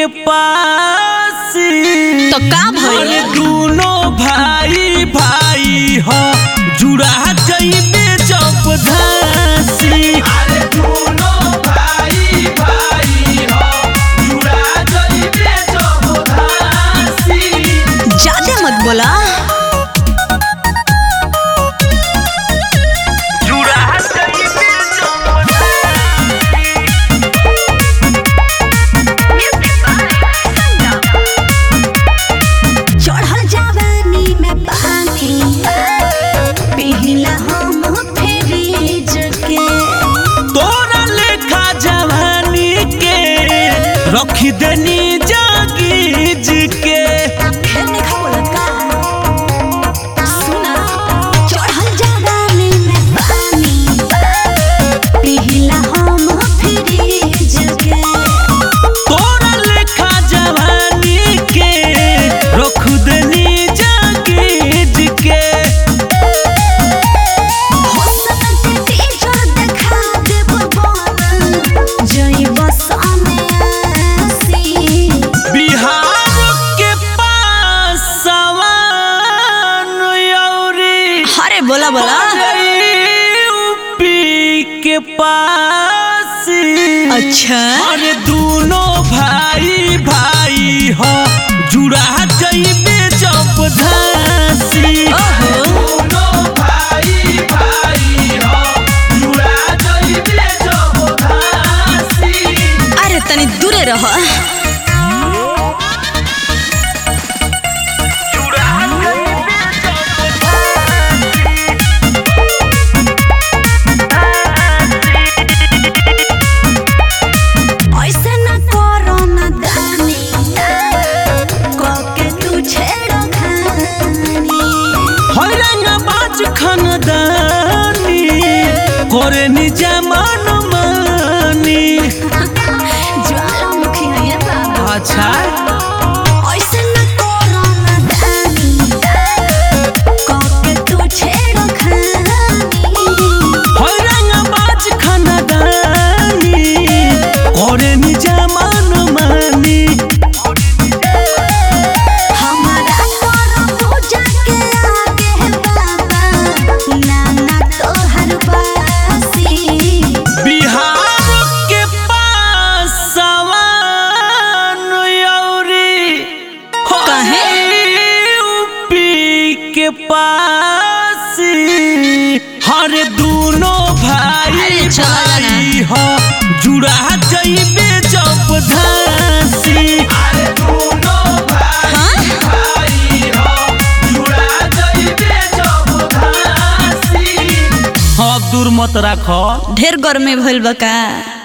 के पास तो का भइल अरे दोनों भाई भाई हो जुड़ा जइबे जब धासी अरे दोनों भाई भाई हो जुड़ा जइबे जब धासी ज्यादा मत बोला जुड़ा जइबे जब चढ़ल जवानी में पानी पिघला हम फ्रिज के तोरा लेखा जवानी के रखी देनी जागीज के फिर नहीं बोलत का सुना चढ़ल जवानी में पानी पिघला हम फ्रिज के तोरा लेखा जवानी के रख देनी जागीज के हो सकते टीचर देखा देब बोल जई बस आसी बिहार के पास सवान यौरी अरे बोला बोला यूपी के पास अच्छा अरे दोनों भाई भाई हो जुड़ा जइबे जब धासी ओहो दोनों भाई भाई हो जुड़ा जइबे जब धासी अरे तनी दूरे रह जुड़ा जइबे जब ऐसे न करो न दानी कके तू छेड़ो खानी हैरंग बाज खानदानी करे निजमान मानी ज्वालामुखी है ये बाबू अच्छा ऐसे न करो न दानी कके तू छेड़ो खानी हैरंग बाज खानदानी करे निजमान मानी हमारा तोरो पूजा के आगे बाबा नाना तोहर बासी बिहार के पास सवान यौरी हो काहे? यूपी के पास हर दोनों भाई अरे चला ना। भाई हो जुड़ा जइबे जब धासी अरे दोनों भाई भाई हो जुड़ा जइबे जब धासी हाँ दूर मत राखो ढेर गर्मी भइल बा का